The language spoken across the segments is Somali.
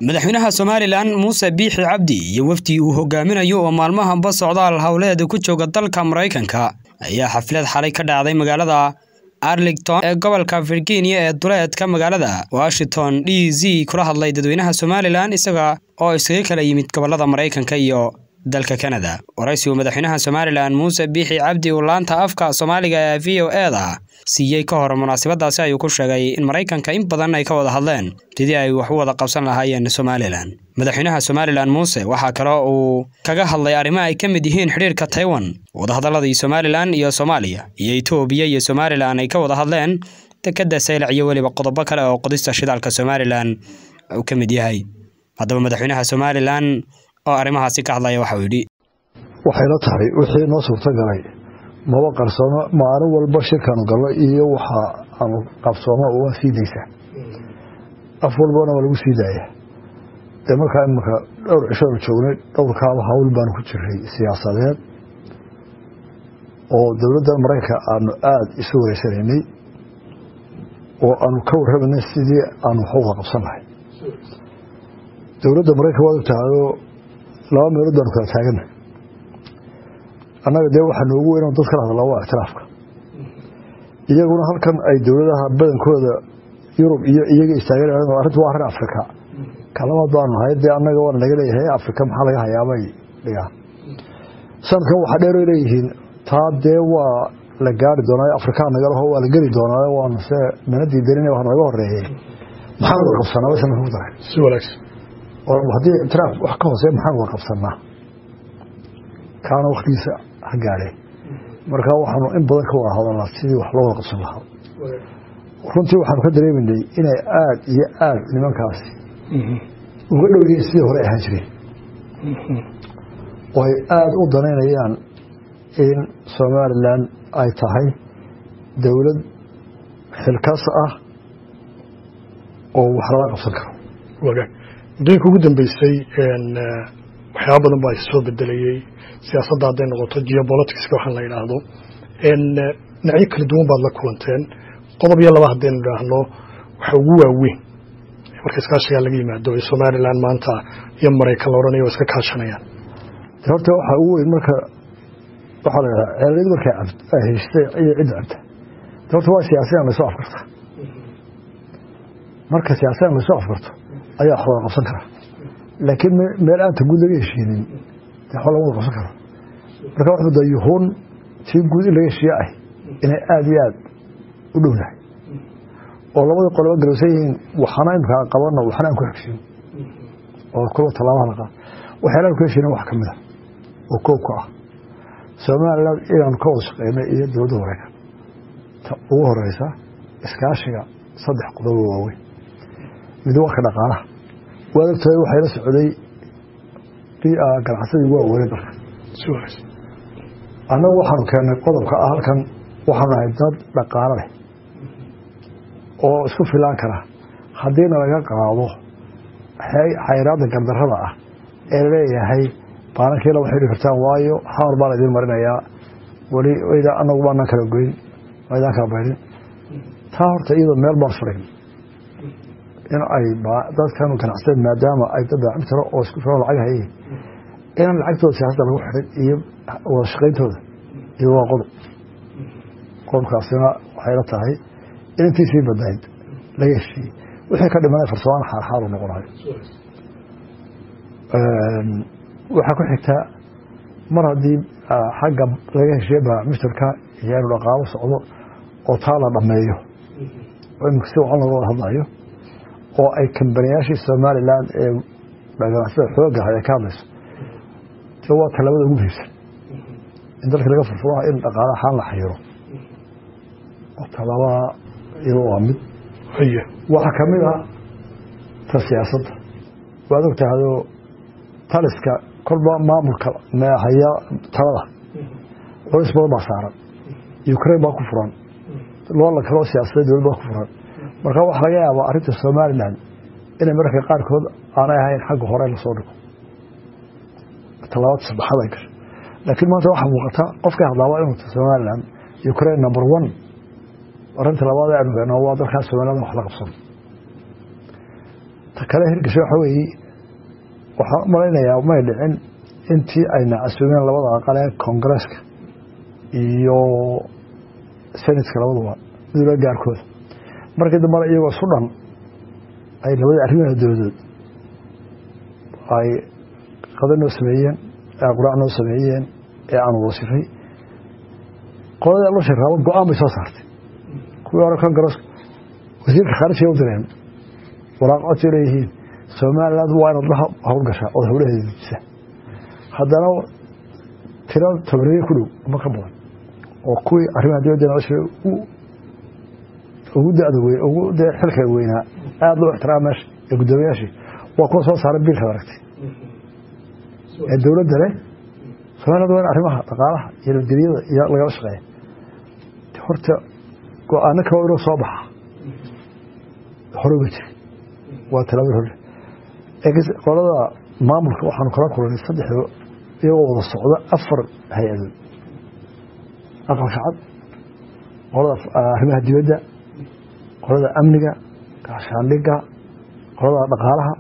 madaxweynaha somalilan muuse biixi cabdi iyo wafdi uu hogaaminayo oo maalmahanba socdaal howleed ku jooga dalka maraykanka ayaa xaflad xalay ka dhacday magaalada arlington ee gobolka virginia ee duleedka magaalada washington d z kula hadlay dadweynaha somalilan isaga oo isaga kala yimid gobolada maraykanka iyo dalka kanada waraysigu madaxweynaha somalilan muuse biixi cabdi uu laanta afka soomaaliga ee v o e da siiyey ka hor munaasabadaasi ayuu ku sheegay in maraykanka in badan ay ka wada hadleen sidii ay wax u wada qabsan lahaayeen somalilan madaxweynaha somalilan muuse waxaa kale uu kaga hadlay arrimo ay ka mid yihiin xidhiirka taiwan wadahadaladii somalilan iyo soomaaliya iyo etoobiya iyo somalilan ay ka wada hadleen dekadda saylac iyo weliba qodobo kale oo qodista shidaalka somalilan uu ka mid yahay haddaba madaxweynaha somalilan oo arrimahaasi ka hadlaya waxauu yidhi waxayla tahay wixii noo suurtagalay maba qarsoomo maalin walba shirkaanu galno iyo waxa aanu qabsoomo waa sii daysaa af walbana waa lagu sii daaya dee markaa imanka dhowr cishoonu joognay dhowrkaaba hawl baanu ku jiray siyaasadeed oo dowladda maraykanka aanu aada isu wareysanaynay oo aanu ka warramanay sidii aanu wax uga qabsan lahay dowladda maraykanka waad ogtahayoo laba meelood baanu kala taagana annaga dee waxaa noogu weyn dad kala hadlaa waa ictiraafka iyaguna halkan ay dowladaha badankooda yurub iyo iyaga istaagan arrintu waa arrin afrika kalabaad baanu nahay dee annaga waana laga leeyahay afrika maxaa laga hayaabay dhigaan sanadkan waxaa dheeroy leeyihiin taa dee waa la gaari doonaa afrikaa nagalaho waa la geli doonaa waanu se mana diidanin waa naga horeeyey maxaan wada qabsanaa way sanadka ku daray si wanaagsan haddii ictiraaf wax ka hoosey maxaan wada qabsanaa kaana waktigiisa ha gaadheen markaa waxaanu in badan ka wada hadalnaa sidii wax loo wada qabsan lahaa runtii waxaanu ka dareemanay inay aada iyo aada nimankaasi uga dhow yihiin sidii hore ahaan jireen oo ay aada u danaynayaan in somalilan ay tahay dowlad xilkas ah oo wax lala qabsan karo wagaag muddooyinka ugu dambeysay waxyaaba badan baa soo bedelayey siyaasadda hadday noqoto geopoliticska waxaan la yidhaahdo dhinacyo kala duwan baad la kulanteen qodob iyo laba haddaynu idhaahno waxa ugu waaweyn marka iskaashigaa laga yimaado ee somalilan maanta iyo maraykan la odhanayo waa iska kaashanayaan horta waxaa ugu weyn marka waxaa la yidhaha ceeliyadu markay ay haystay iyo cidda cabta horta waa siyaasiyan laysoo afkarta marka siyaasiyan laysoo afkarto ayaa wax wada qabsan kara laakiin meel aanta guud laga heshiinin waxba lama wada qabsan karo marka wuxuu da yuhuun tii guud in laga heshiiye ah inay aada iyo aada u dhownahay oo labadii qoloba galowsan yihiin waxana imkaa qabanno waxna aan ku xigsin oo kulba tallaabaha la qaad waxyaalaan ku heshiina wax ka mid a oo koobka ah somalilan inaanu ka wada shaqeyno iyo dowladda maraykan ta ugu horeysa iskaashiga saddex qodobo waaweyn mid warka dhaqaalaha waad ogtahay waxay la socday ganacsadii waa weynay dalka annagu waxaanu keennay qodobka ah halkan waxaanu nahay dad dhaqaalo leh oo isku filaan kara haddiina laga qaado xayraadda gardarrada ah ee laleeyahay baanankiila waxay dhihi kartaan waayo xamar baa la idiin marinayaa weli wayda annagu baanaan kala goyn waydaan kala baydhin taa horta iyadoo meel baan furayn in ay dadkan ganacsadeen maadaama ay dad daacim tiro oo isku filan lacag hayay inaan lacagtooda siyaasadda lagu xidhin iyo wada shaqayntooda iyo waa qodob qodobkaasina waxay la tahay in intii sii badnayd laga heshiiyey wixii ka dhimanay farsamaan xaarxaar u noqonayo waxaa ku xigtaa mar haddii xagga laga heshiiye baamishtarka iyo inu dhaqaalo socdo oo taa la dhammeeyo oo imika si wacan looga wada hadlayo oo ay kambaniyaashii somalilan ee ganacsada xooga ay ka hadlayso de waa talabada ugu muhiimsan in dalka laga furfuraha in dhaqaala xaan la xayiro oo talabaa iyado waa mid waxaa ka mid ah ta siyaasadda waad og tahayoo taliska kolba maamulka haya talada culays badan baa saaran ukraine baa ku furan loola kaloo siyaasadeed dowlad baa ku furan marka waxaa laga yaabaa arrinta somalilan inay mararka qaarkood aanay ahayn xagga hore lasoo dhigo talabaad saddexaad ay gasho laakiin maanta waxaa muuqata qofkay hadlaaba inuu somalilan ukraine number one arrinta labaad ee aanu waa dalkaas somalilan wax la qabsan ta kale hirgasho waxa weeye waxaan u malaynayaa may dhicin intii ayna casuumeen labada aqalee koongareeska iyo senatka labaduba midula gaarkooda markii dambana iyagoo isu dhan ay labadii arrimaha dowladood ay qada noo sameeyeen ee quraac noo sameeyeen ee aanu wasifay qoladii loo sheeg raabo go-aan bay soo saartay kuwii hore koongareeska wasiirka khaarijiga u direen waraaq codsay leeyihiin somaliland waa inaad la howlgashaa ood howlaheeda dejisa haddana tiro tobaneeye ku dhow ama ka badan oo kuwii arrimaha dibadda nolosha ugu dada weyn ugu dee xilka weynaa aada loo ixtiraama meesha ee guddoomiyaashii waa kuwa soo saaray biilkaad aragtay ee dowladda leh somaliland waa in arrimaha dhaqaalaha iyo nabadgelyada iyo lagala shaqeeya horta go-aano kaba inoo soo baxa hore uga jiri waa talaabad hore qolada maamulka waxaanu kala kulanay saddexdo iyagoo wada socda afar hay-adood aqalka cad qolada arrimaha dibadda qolada amniga gaashaandhiga qolada dhaqaalaha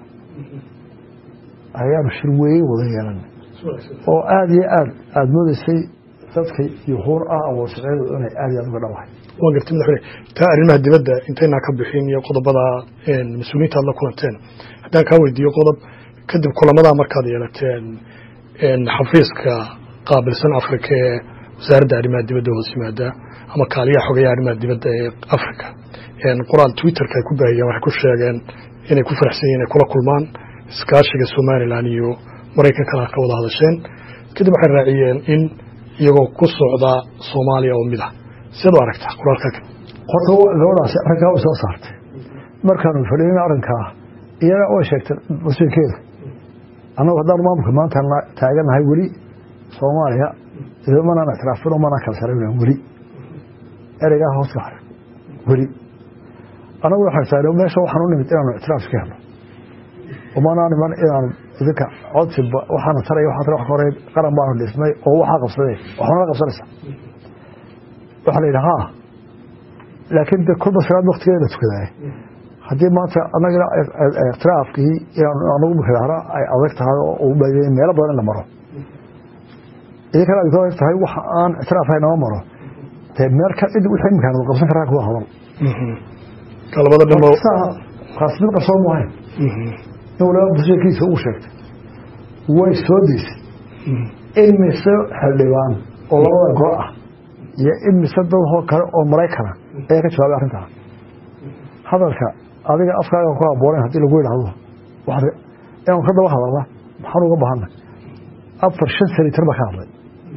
ayaanu shir weeye wada yeelanay oo aada iyo aad aada moodeysay dadka yuhuur ah awoodsaceedu inay aada iyo aad uga dhawahay waan gartay madaxweyne taa arrimaha dibadda intaynaa ka bixin iyo qodobada mas-uuliyiinta aad la kulanteen haddaan kaa weydiiyo qodob kadib kulamadaa markaad yeelateen xafiiska qaabilsan afrika ee wasaaradda arrimaha dibadda hoos yimaada ama kaaliyaha xogayaha arrimaha dibadda ee afrika qoraal twitterka ay ku baahiyeen waxay ku sheegeen inay ku faraxsan yihin inay kula kulmaan iskaashiga somalilan iyo maraykankana ka wada hadasheen kadib waxay raaciyeen in iyagoo ku socda soomaaliya oo mid ah siad u aragtaa qoraalka horta gabadhaasi arrinkaa way soo saartay markaanu fadhiin arrinkaa iyaga way sheegtay masiirkeeda annagu haddaan maamulka maanta taaganahay weli soomaaliya manaan ictiraafin oo manaan kala saraynan weli ereygaa hoos ka haray weli annagu waxaan taagna meesha waxaan u nimid inaanu ictiraaf iska helno umanaa niman inaanu idinka codsi waxaana taray waxaa taray wax ka horey qaran baanu dhismay oo waxaa qabsaday waxaana la qabsanaysaa waxaa la yidhi haa laakiin de kulba salaad waktigeeda la tukadaay haddii maanta anagana ikhtilaafkii inaan anagu mukadahra ay adag tahay oo meelo badan in la maro idinkana ay adag tahay waxa aan ictiraafhay nama maro dee meel ka cid wixii imkaan wada qabsan karaa kuwa hadal labada dhimo kaas mid qarsoon mu ahayn in waliba busheekiisa uu sheegtay way soo deysay in mise xildhibaan oo labada goo ah iyo in mise dadoo kale oo maraykana ayaa ka jawaabay arrintaa hadalka adiga afkaaga ku haboonen haddii lagu yidhaahdo inaanu ka daba hadalna maxaan uga bahanay afar shan senator baa ka hadlay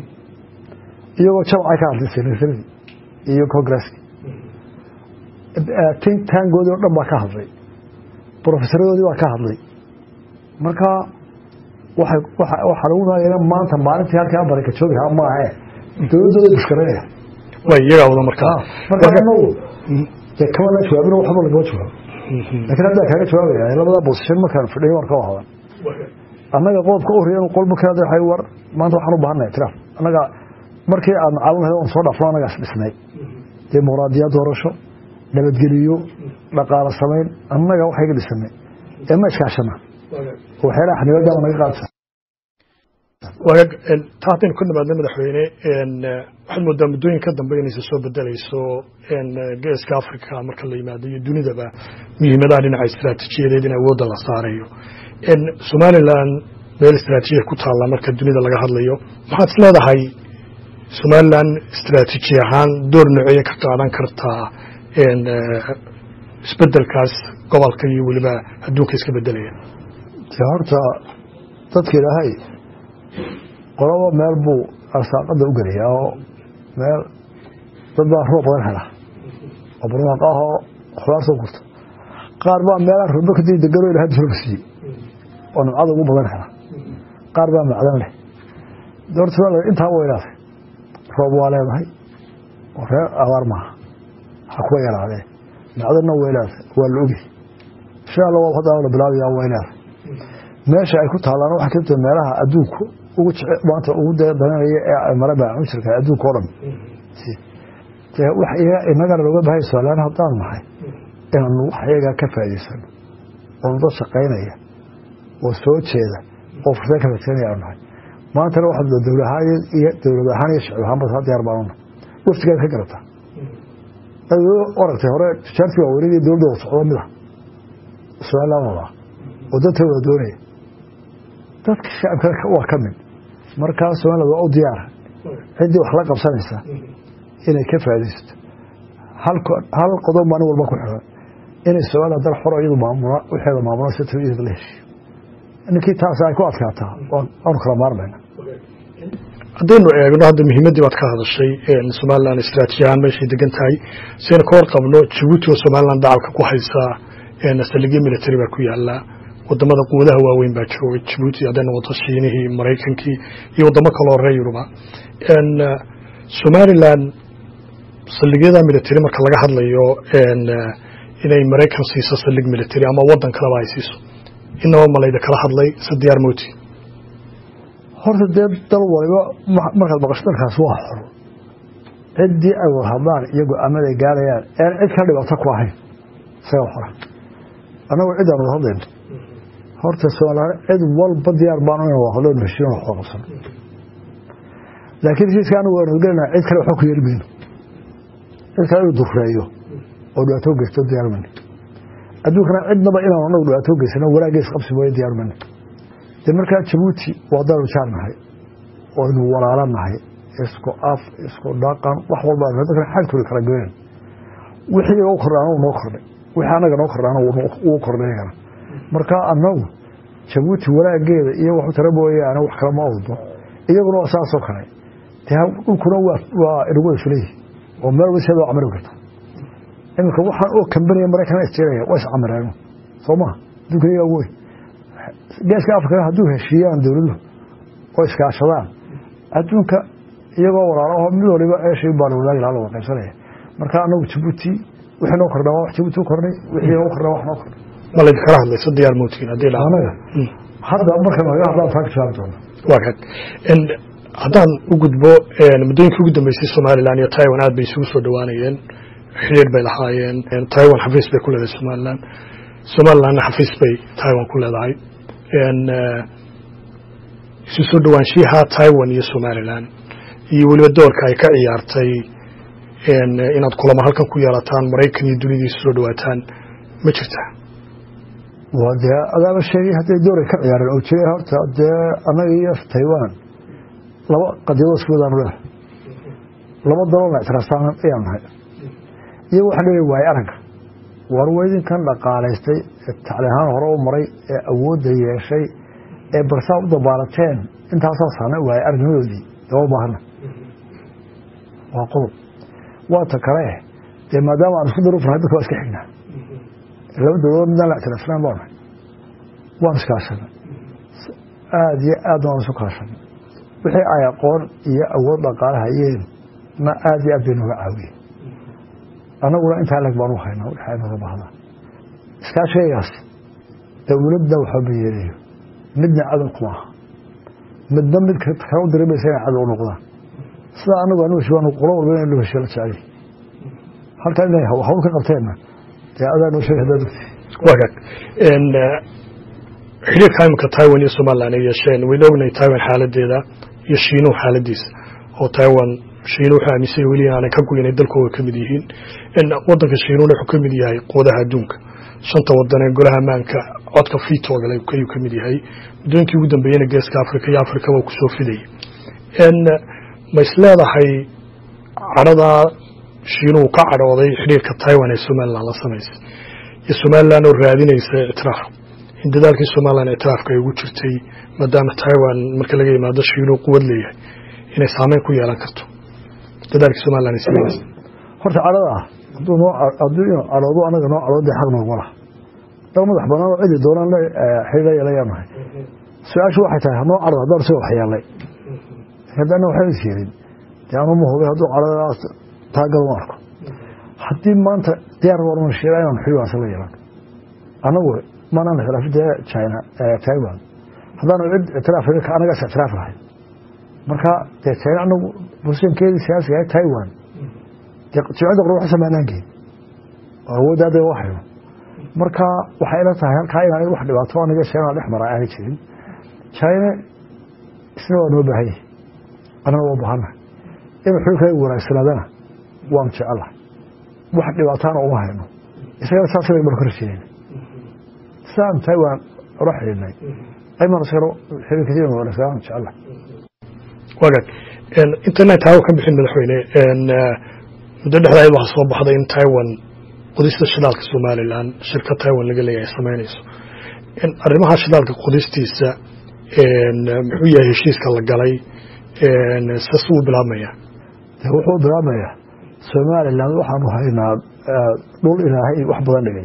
iyagoo jamcay ka hadlay senataradii iyo congresski tangoodii o dhan baa ka hadlay brofesaradoodii baa ka hadlay marka waxaa lagu maagana maanta maalintii halkaa baraka joogi lahaa maahe dowladdooda bushkaranaya way iyagaa wada markaa marka anagu dee kamana jawaabin waxba lagama jawaabo lakiin haddaa kaaga jawaabaya labadaa bosishan markaan fadhiyo war ka hadan annaga qodobka u riyan qol markaa waxay war maanta waxaan u baahanay itiraaf annaga markii aad macaalin lahayd oon soo dhaafno annagaas dhisnay dimuqraadiyad doorasho nabadgeliyo dhaqaalo samayn annaga waxayga dhisanay ee ma iskaashana waxyaalaha xanibaadama naga qaadsa waagaag taa haddaynu ka nimaadna madaxweyne waxaad moodaa muddooyin ka dambe inaysa soo bedelayso geeska africa marka la yimaado iyo dunidaba muhiimadaha dhinaca istiraatiijiyadeed in awoodda la saarayo somalilan meel istiraatiijiya ku taalla marka dunida laga hadlayo maxaad is leedahay somalilan istiraatiiji ahaan door noceeye ka qaadan kartaa isbedelkaas gobolka iyo weliba adduunka iska bedelaya de horta dadka ilaahay qolaba meel buu arsaaqada u gelayaa oo meel dad baa roob badan hela oo barwaaqo ah oo khudaar soo gurta qaar baa meelaa robo kadib degano ilahay roob siiyey oo nimcada ugu badan hela qaar baa macdan leh horta intaa weynaatay roob waa leedahay oo reer abaar maaha ha kuwa yaraadee macdanna weylaada waa la ogi insha alla waa hadda la bilaabaya weylaada meesha ay ku taalaan waxaa kamid meelaha adduunku ugu jece maanta ugu dadanaya ee maraba cunsurka adduunka o dhan wax inagana looga bahay somalilaan haddaan nahay inaanu wax iyagaa ka faa'idaysano oo dad shaqaynaya oo soo jeeda oo fursad ka fadsanaya aanu nahay maantana waxaa dowlad ahaan iyo dowlad ahaan iyo shacib ahaanba saa diyaar baanu nahay waftigaad ka garataa aragtay hore tijaartii waaweynada iyo dowladda wada socdo mid ah somaliland wada oo dadka wada doonaya dadka shacabka waa ka mid markaa somaliland waa u diyaara ciddii wax la qabsanaysa inay ka faaidaysato hal qodob maalin walba ku xiran inay somaliland dal xoro iyadu maamula waxeeda maamula si tawiyada la heshiyo ninkii taas ay ku adkaataa waanu kala maarmayna haddaynu eegno hadda muhiimaddii baad ka hadashay somalilan istraatiiji ahaan meeshay degan tahay siaynu ka warqabno jabuuti oo somalilan dacalka ku haysaa saldhigyo military baa ku yaala wadamada quwadaha waaweyn baa jooga jabuuti hadday noqoto shiinihii maraykankii iyo wadamo kaloo reer yuruba somalilan saldhigyada military marka laga hadlayo inay maraykan siiso saldhig military ama wadan kaleba ay siiso inaba malayda kala hadlay se diyaar moti horta dee dal waliba markaad maqasho dalkaas waa xoro ciddii ay wada hadlaan iyo go-aamada ay gaarayaan een cid ka dhibaato ku ahayn isaga xora annagu ciddaan wada hadlayno horta somalilaan cid walba diyaar baanu ina wada hadlo heshiin wax wada qabsano laakiin heshiiska anigu waanu gelinaa cid kale waxba ku yeeli mayno cid kale inuu dureeyo oo dhibaato geysto diyaar mayno adduunkana cidnaba inaanu anagu dhibaato geysano wanaaggees qabsi mooye diyaar mayno de markaa jabuuti waa danu jaar nahay oynu walaalo nahay isku af isku dhaqan wax walba dadkan xagtooda kala goynan wixii u kordhaana wuu noo kordhay wixii annaga noo kordhaana wuu kordhay iyagana markaa annagu jabuuti walaageeda iyo waxu tara mooyaane wax kale ma awdno iyaguna waa saasoo kale de dhulkuna waa inagu wada fulayhi oo meel walba siada camari karta iminka waxaan oo kambaniya maraykana isjeeraya waa iscamireeno soo maha adduunka iyagaa wey geeska afrikana hadduu heshiiyaan dowladuhu oo iskaashadaan adduunka iyagoo walaalaho mid waliba eeshay baa wadaagi laha la wada qaybsanaya marka anagu jabuuti wixii noo kordhaa waa wax jabuuti u kordhay wixii noo kordhaa wax noo kordhay ma laydin kala hadlayso diyaar mootiin haddii la anaga hadda marka naga hadlaan taa ka jawaabi doona waa kan haddaan u gudbo muddooyinkii ugu dambeysay somalilan iyo taiwan aad bay isugu soo dhowaanayeen xiriir bay lahaayeen taiwan xafiis bay ku leedahay somalilan somalilanna xafiis bay taiwan ku leedahay isu soo dhowaanshiyaha taiwan iyo somalilan iyo weliba doorka ay ka ciyaartay inaad kulamo halkan ku yeelataan maraykan iyo dunida isu soo dhowaataan ma jirtaa waa dee adaaba sheegay hadday dooray ka ciyaareen oo jiray horta dee annaga iyo taiwan laba qadiyadoo isku wadaanu leedahay laba dalona ictiraaftaan ayaan nahay iyo waxaan leeyahay waaye aragga war weydinkan dhaqaalaystay ee tacliahaan hore u maray ee awoodda yeeshay ee barsaa u dabaalateen intaasoo saana waaye aragnimadoodii dama baahana waa qodob waata kale dee maadaama aan isku daruufnahay dadka waa iska xignaa laba dowladood midaan la ictiraafsanaan baa nahay waan iskaashanay aada iyo aad waan isu kaashanay wixii ay aqoon iyo awood dhaqaale hayeen na aada iyo aad bay nooga caawiyeen annaguna intaa leg baan u haynaa wixii ay nooga bahdaan iskaashaygaas dowladda waxba ma yeelayo midna cadow kuma aha midna mid kale u dareemaysa inay cadow u noqdaan sida anagu anu heshiy qolo walba in loo heshiyo la jecel halkan inay hawl ka qabteenna dee adaa noo sheegay haddaad ogtay wagaag xiriirka imika taiwan iyo somalilan ay yeesheen wayna ognahay taiwan xaaladeeda iyo shiinuhu xaaladiisa oo taiwan shiinu wuxuu aaminsan weli inaanay ka goynay dalkooda ka mid yihiin wadanka shiinuuna wuxuu ka mid yahay quudaha adduunka shanta wadan ee golaha ammaanka codka fiitogale ayuu ka mid yahay muddooyinkii ugu dambeeyena geeska afrika iyo afrikaba uu kusoo fidayay ma is leedahay cadhadaa shiinuhu ka cadhooday xidhiirka taiwan ee somalilan la samaysay iyo somalilan oo raadinaysa ictiraaf in dadaalkii somalilan ictiraafka ay ugu jirtay maadaama taiwan marka laga yimaado shiinuhu quwad leeyahay inay saameyn ku yeelan karto dadaalkii somalilan ay sameynaysa horta cadhada ah hadduu noo hadduu inuu cadhoodo anaga noo cadhoodee xaq noogma laha dal madax banaan oo cidi doonaan la xidhiidha yeelayaa nahay su-aashu waxay tahay hanoo cadhado haddaan isaga waxyeelay haddana waxba is yeelin dee anu ma hubay hadduu cadhadaas taagal ma arko haddii maanta diyaar warman sheela inaan xidhiidhaasa la yeelan anagu maanaan ictiraafi dee china taiwan haddaanu cid ictiraaf anagaas ictiraaf lahayn marka dee china anagu bulshankeedii siyaasiga ee taiwan jimcadda qor wax samaanaan geyn oo awoodda hadda waa hayno marka waxay ila tahay halkaa inaan wax dhibaato aniga china dhex mara aanay jirin china isna waa noo baahan yahay annana waa baahana in xulkaygu wanaagsanaadana waanu jecelahay wax dhibaataana uma hayno isagana saasay banu ka rajeynayna sidaan tahay waan ula xidhiidhnay aymaan isagana xiriirkiisa inuu wanaagsanaan jecelahay wagaag intaynaan taawo ka bixin madaxweyne muddo dhexdaayad waxaa soo baxday in taiwan qodista shidaalka somalilan shirkad taiwan laga leeyahay samaynayso arrimaha shidaalka qodistiisa muxuu yahay heshiiska la galay sas wuu bilaabmaya wuxuu bilaabmayaa somalilan waxaanu haynaa dhul ilaahay wax badan dhigay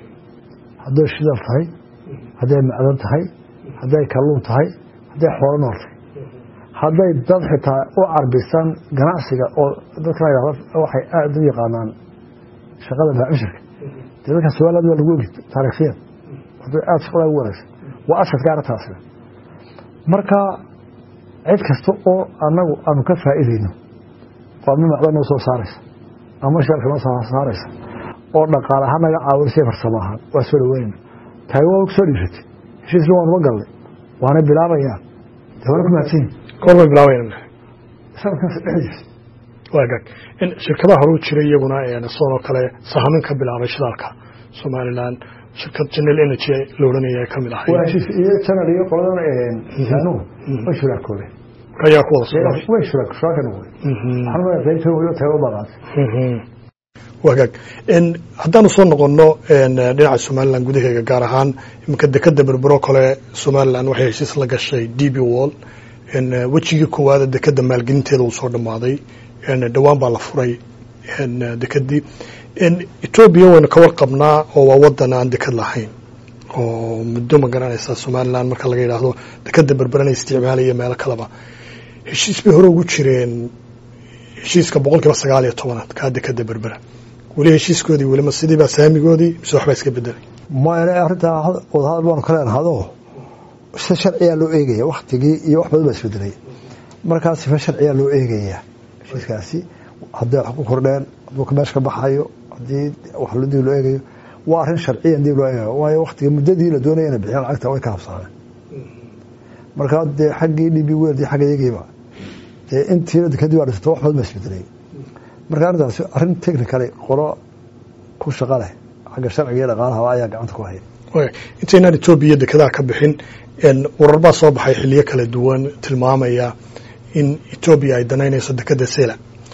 hadday shidaal tahay hadday macdan tahay hadday kalluun tahay hadday xoolo nool tahay hadday dad xitaa u carbisan ganacsiga oo dadkan waxay aada u yaqaanaan shaqada baacishirka dee dadkan somaliland waa lagu ogi taariikhiyan aada shaqada ugu wanaagsan waa asadka arrintaasna marka cid kasta oo annagu aanu ka faa'iidayno oo ama macdan noo soo saaraysa ama shaalka noo soo saaraysa oo dhaqaale ahaan naga caawinaysa farsamo ahaan waa soo dhaweynayna tahay waa soo dhiiratay heshiisna waanuba galnay waana bilaabayaan dee waana ku mahadsanyihin goormay bilaabayna sanadkaas dhexdiisa waagaag in shirkadaha horuu jiray iyaguna sidoo kale sahamin ka bilaabay shidaalka somalilan shirkad general energy la odhanaya ay ka mid ahay waa heshiis iyo janal iyo qoladan jaanuhu way shuraakoobeen ayaa ku wada socday way shuraak shuraaka noqday waxaan umaya qaybta weliba tahay u baqaatay wagaag haddaanu soo noqonno dhinaca somalilan gudaheega gaar ahaan iminka dekeda berbero kale somalilan waxay heshiis la gashay d b wall wejigii koowaada dekeda maalgelinteeda uu soo dhammaaday dhowaan baa la furay dekedii etoobiya waynu ka warqabnaa oo waa wadan aan deked lahayn oo muddo ma garanaysaa somalilan marka laga yidhaahdo dekeda berberana isticmaalaya meelo kaleba heshiis bay hore ugu jireen heshiiska boqol kiiba sagaal iyo tobanaad kaa dekeda berbera weli heshiiskoodii welima sidiibaa saamigoodii mise waxbaa iska bedelay maya arrintaa wadahadal baanu ka leenahado si sharciyaa loo eegaya waktigii iyo wax badan baa isbedelay markaa sifa sharciyaa loo eegayaa heshiiskaasi hadday wax ku kordheen hadduu meesha ka baxayo haddii wax dib loo eegayo waa arrin sharciyan dib loo eegayo waayo waktiga muddadii la doonaya inay bixiyaan lacagta way ka habsaameen markaa dee xaggii dhibi weeldi xagga iyagiiba dee intiina dekadii waa dhisato wax badan baa isbedelay marka arrintaasi arrin technically qolo ku shaqa leh xagga sharciga iyo dhaqaalaha ayaa gacanta ku haya intaynaan etoobiya dekedaha ka bixin warar baa soo baxay xiliyo kala duwan tilmaamaya in etoobiya ay danaynayso dekeda sela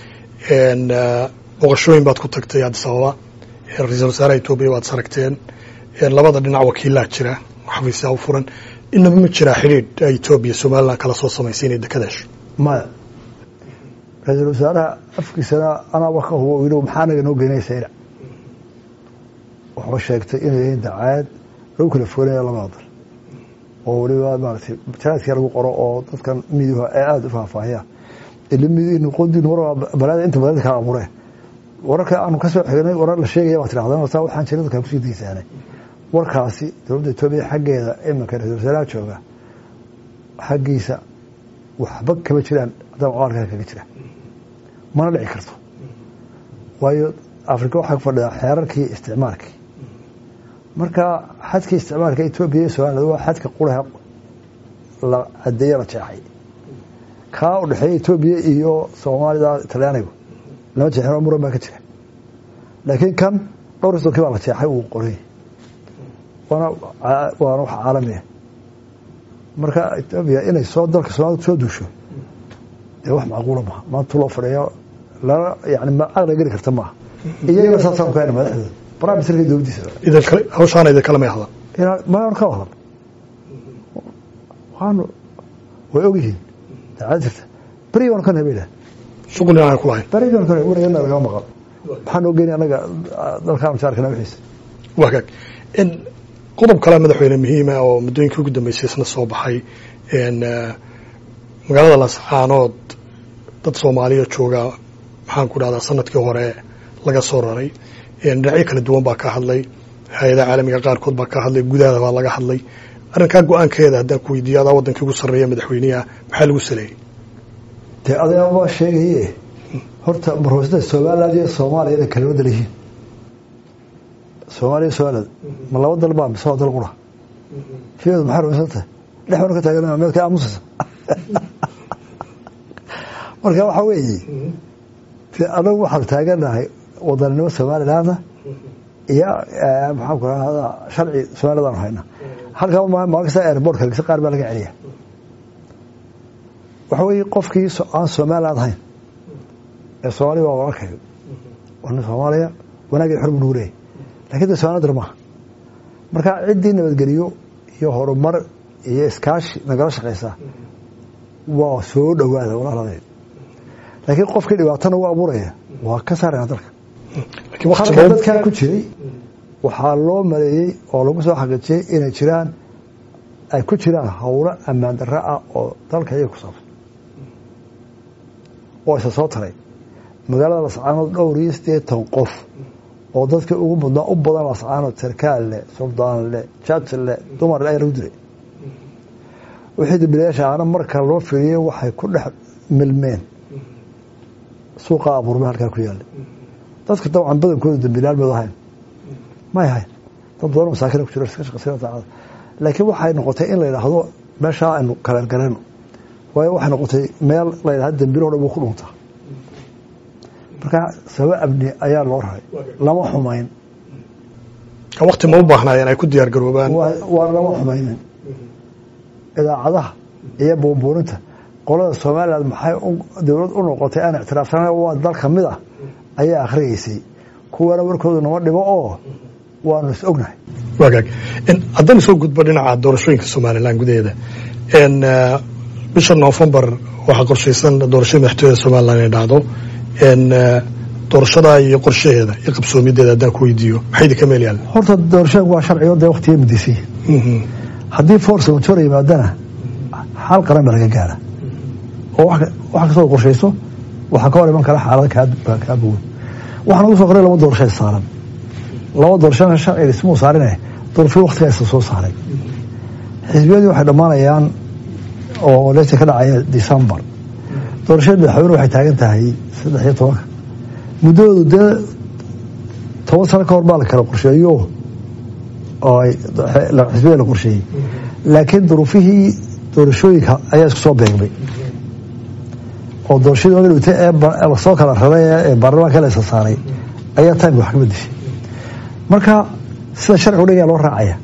boqoshooyin baad ku tagtay addis ababa ra-iisul wasaaraha etoobiya waad saragteen labada dhinac wakiilaa jira xafiisyaa u furan inaba ma jiraa xidhiidh ay etoobiya somalilan kala soo samaysay inay dekada hesho maya ra-iisul wasaaraha afkiisana anaaba ka hubo yidhi maxaa naga noo geynaysa ina wuxuu sheegtay inay yihiin dacaad lagu kala foolaya labada dal oo weliba maaragtay jaraadkii lagu qoro oo dadkan miduha ee aada u faahfaahiyaan ilaqodiin war balaada inta badan kala abuureen wararka aanu ka soo xignay warar la sheegaya waa tidhahdaan horta waxaan jiray dadkan kusii daysaanay warkaasi dowladda etoobiya xaggeeda iminka ra-isul wasaaraha jooga xaggiisa waxba kama jiraan haddana caalkaa kaga jira mana dhici karto waayo afrika waxaa ku fadhidaa xeerarkii isticmaalkii marka xadkii isticmaalka etoobiya iyo somaliland waa xadka quraha la cadeeye la jeexay kaa u dhexeeya etoobiya iyo soomaalida talyaanigu lama jeexin oo muran baa ka jira laakiin kan dhowr iyo sonkii baa la jeexay uu qoray waana waana wax caalamiya marka etoobiya inay soo dalka soomaalida soo duusho dee wax macquula maha maanta loo fadhiyo lana yani caqli geli karta maaha iyagana saasaan ku hayna madaxdooda prime ministerka dowladdiisa idan kale hawshaana idin kale may hadlan maanu ka hadlan waanu way ogyihiin daacad jirta beri waanu ka nabayna shuqul inaan ku lahayn beri waanu ka nabay warigana laga maqal maxaan oo geeni annaga dalkaanu jaarkana wixiisa wagaag in qodob kale madaxweyne muhiima oo muddooyinkii ugu dambeysay isna soo baxay magaalada lascaanood dad soomaaliya jooga maxaan ku dhahdaa sanadkii hore laga soo raray dhinacyo kala duwan baa ka hadlay hay-adaha caalamiga qaarkood baa ka hadlay gudaha baa laga hadlay arrinkaa go-aankeeda haddaan ku weydiiyo adaa wadankii ugu sarreeya madaxweyneha maxaa lagu saleeyey dee adeebaa sheegaye horta marhoosada somaliland iyo soomaaliya inay kala wadal yihiin soomaaliya somaliland ma laba dal baa mise waa dal qura fiyeedu maxay rumaysan tahay dhex banu ka taagan meed ka aamusaysa marka waxaa weeye anagu waxaanu taaganahay wadanimo somalilandna iyo maxaan ku rahda sharci somaliland aanu hayna halkaa maalin kasta airbortka lagisa qaar baa laga celiya waxa weeye qofkii aan somaliland ahayn ee soomaaliya waa walaalkayo waa nin soomaaliya wanaagii xor buu nugu leeyahy lakin de somaliland dar maaha marka ciddii nabadgeliyo iyo horumar iyo iskaashi nagala shaqaysaa waa soo dhowaada walaaladeed laakiin qofkii dhibaatana u abuuraya waa ka saarayna dalka halka dadkaa ku jiray waxaa loo maleeyey oo lagu soo xaqiijiyey inay jiraan ay ku jiraan howlo ammaan darro ah oo dalka iyaga ku saabsan oo isa soo taray magaalada lascaanood dhowr iyo siddeetan qof oo dadka ugu mudnaa u badan lascaanood sarkaal leh suldaan leh jaj leh dumar leh ayaa lagu dilay wixii dambilayaasha aana marka loo fiiriyey waxay ku dhex milmeen suuqa abuurma halkaa ku yaalla dadka dabcan badankooda dambiilayaal mad ahayn may ahayn dad badan masaakina ku jiro iska shaqaysana daacada laakiin waxay noqotay in la yidhaahdo meeshaa aynu kaleergarayno waayo waxay noqotay meel la yidhahdo dambiilo dhan buu ku dhuntaa marka sabab amni ayaa loo raray lama xumayn waqti ma u baahnaayeen ay ku diyaar garoobaan waa lama xumaynin idaacadaha iyo buunbuuninta qolada somaliland maxay dowlad u noqotay aan ictiraafsana waa dal ka mid ah ayaa akhriyeysay kuwana warkooda nama dhibo oo waanu is ognahay wagaag haddana soo gudbo dhinaca doorashooyinka somalilan gudaheeda bisha noofembar waxaa qorshaysan doorashada madaxtooyada somalilan inay dhacdo doorashadaa iyo qorshaheeda iyo qabsoomideeda haddaan ku weydiiyo maxay idinka meel yaalla horta doorashada waa sharcigo dee waqtiga mudaysay haddii force major yimaadana xal qaran baa laga gaara oo wax kastoo qorshayso waxaa ka hor iman kara xaalada kaa bogan waxaan ugu soo qoray laba doorasho saaran laba doorashana sharciga ismuu saarine doorashada waqtigaa isa soo saaray xisbiyadii waxay dhammaanayaan oo leeta ka dhacaya decembar doorashada madaxweyne waxay taagan tahay saddex iyo tobanka muddadoodu dee toban sano ka hor baa la kala qorsheeyo oo xisbiyada la qorsheeyey laakiin duruufihii doorashooyinka ayaa isku soo beegmay oo doorashadii oga dhigtay ee lasoo kala raray ee baarlamaanka la isa saaray ayaa timeka wax ka bedeshay marka sida sharcigu dhigaya loo raacaya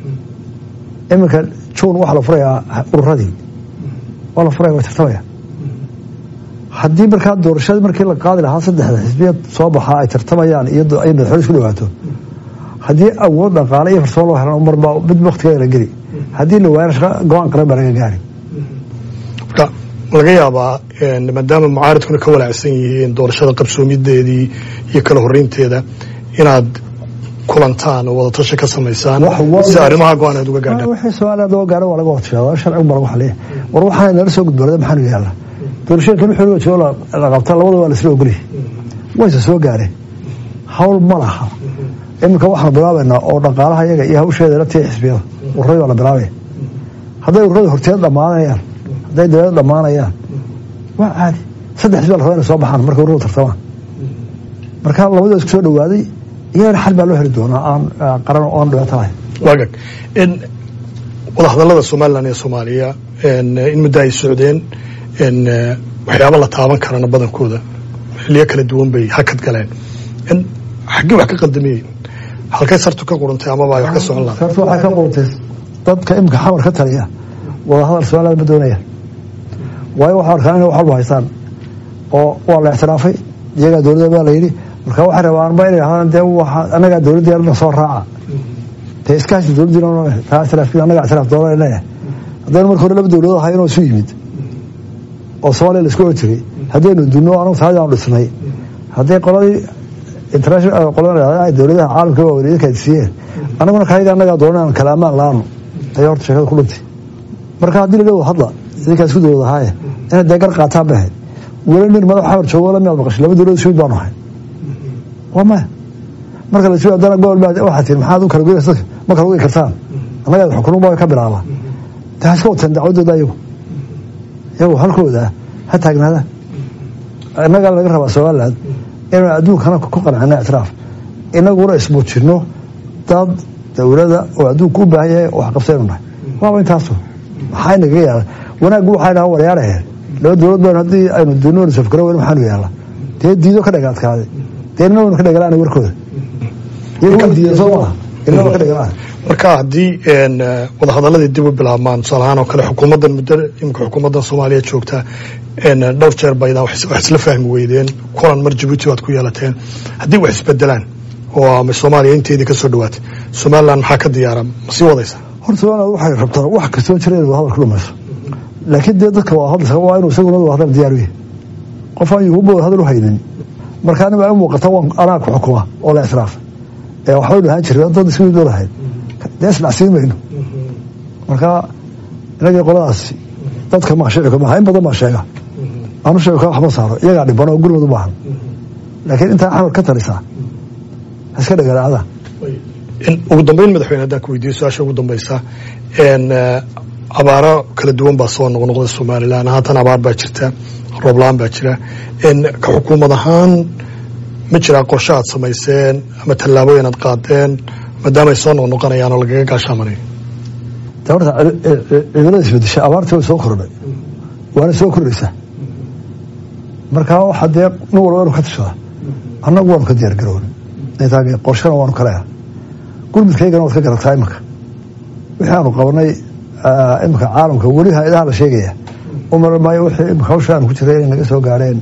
iminka juun waxaa la furayaa ururadii waa la furaya waa tartamaya haddii markaa doorashadii markii la qaadi lahaa saddexda xisbiyad soo baxaa ay tartamayaan iyo ay madaxweyne isku dhawaato haddii awood dhaqaale iyo farsamo loo helan marba mid waktigeeda la geli haddii la waayana go-aan qaran baa laga gaari marka laga yaabaa maadaama mucaaridkuna ka walaacsan yihiin doorashada qabsoomideedii iyo kala horeynteeda inaad kulantaan oo wadatasho ka samaysaan si arrimaha go-aaneed uga gaadhaan wixii somaliland uga gaadhan waa laga watashadaa sharcigu baa lagu xaliya war waxaana nala soo gudboonada maxaa nu yaalla doorashooyinkan wixii loo joogo la qabta labada waa lasla ogolyahay wayse soo gaareen hawl ma laha iminka waxaanu bilaabaynaa oo dhaqaalaha iyaga iyo hawsheeda la tiya xisbiyada ururadii baa la bilaabaya hadday ururada horteed dhammaanayaan hadday dawlada dhammaanayaan waa caadi saddex xisbi la rabaa inay soo baxaan markay ururadu tartamaan marka labadoo isku soo dhawaaday iyagana xal baa loo heli doonaa aan qaran oo aan dhibaato lahayn wagag wadahadallada somalilan iyo soomaaliya in muddo ay socdeen waxyaaba la taaban karana badankooda xiliyo kala duwan bay hakad galeen xaggee wax ka qaldamiyeen halkay sartu ka qurantay amaba ay wax ka socon lahayd sartu waxay ka qurantay dadka imika xamar ka taliya wadahadal somaliland ma doonayaan waayo waxaa arkaan inay wax walba haystaan oo waa la ictiraafay iyagaa dowladda baa la yidhi marka waxay rabaan ba inay ahaan dee annagaa dowladda yarna soo raaca dee iskaashi dowladdiina taa ictiraafkiina annagaa ictiraaf doona leeyahay haddaynu marka hore laba dowladood ahay inoo isu yimid oo soomaaliya la isku oran jiray haddaynu dunno anagu taadi aanu dhisnay hadday qoladii international qolada dowladaha caalamka waa weli idinka siiyeen annaguna kayaga annagaa doona aan kala amaan la-aanu ayaa horta sheekada ku dhintay marka haddii laga wada hadla idinkaa isku dowlad ahaaye inay dee gar qaataan bay ahayd weli nin madax xamar joogo la miyaad maqashay laba dowladood ismid baanu ahay waa maya marka la isugu haddana gobol baa waxaa tihin maxaad u kala goysa ma kala goyi kartaan annagaa xukunun baa ka bilaabaa dee ha iska wateen dacwadooda ayagu iyagu halkooda ha taagnaadaan innagaa laga rabaa somaliland inaan adduunkana ku qancino ictiraaf inaguna ismuujino dad dowlada oo adduunka u baahan yahay wax qabsaynu nahay waaba intaasu maxaa nagaga yaala wanaaggu waxay dhaha waryaaraheen laba dowlad baan haddii aynu dunoon safgaro weyn maxaanu yaala dee diido ka dhagaadkaaday dee nina waynu ka dhagalaan warkooda iyaga diidan soo maaha inaba ka dhagalaan marka haddii wadahadaladii dib u bilaabmaan tusaale ahaan oo kale xukuumaddan muddo imika xukuumaddan soomaaliya joogta dhowr jeer baydaa wax isla fahmi weydeen kulan mar jabuuti baad ku yeelateen haddii wax isbedelaan oo ama soomaaliya inteedii ka soo dhawaatay somaliland maxaa ka diyaara ma sii wadaysa horta somaliland waxay rabtaa wax kastoo jira inay wadahadal ka dhumayso laakiin dee dadka wadahadalka waa inuu isaguna wadahadal diyaar u yahay qof aan yuhuba wadahadal u haynin marka anima ay u muuqata waan anaa ku xukuma oo la israafa ee waxbaynu ahaan jiray dad isku mid lahayd dee isdhacsiin mayno marka inagii qoladaasi dadka maashicika maaha in badan baa sheega anu sheego ka waxma saaro iyagaa dhiban oo gurmad u baahan laakiin intaa xamar ka talisaa iska dhagalaacda ugu dambeyn madaxweyne haddaan ku weydiiyo su-aasha ugu dambeysa abaaro kala duwan baa soo noqnoqda somalilan haatan abaar baa jirta roobla-aan baa jira ka xukuumad ahaan ma jiraa qorshe aad samayseen ama tallaabooyin aad qaadeen maadaama ay soo noqnoqonayaan oo lagaga gaashaamanayo de horta cimilada isbedesha abaartii way soo kordhay waana soo kordhaysaa markaa waxaa dee nin walba inu ka tashadaa annagu waanu ka diyaar garoona intaag qorshana waanu ka leeha gurmudkaygana waad ka garataa iminka wixii aanu qabanay iminka caalamka weli ha-adaha la sheegaya u mara maayo wixii imika hawsha aanu ku jiray inay naga soo gaadheen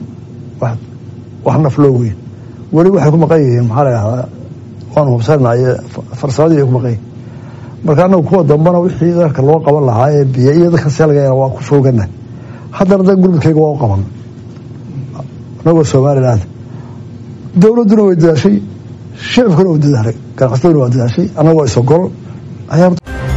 wax naf loo weyn weli waxay ku maqan yihiin maxaa la yidhahdaa waanu hubsannaye farsamadii ay ku maqan yihin marka annagu kuwa dambana wixii dalka loo qaban lahaa ee biyo iyo dadka seelgayana waa ku foogana haddana da gurmudkayga waa u qaban anagoo somaliland dowladduna way dadaashay shicibkuna way dadaalay ganacsataduna waa dadaashay annagoo isogol ayaa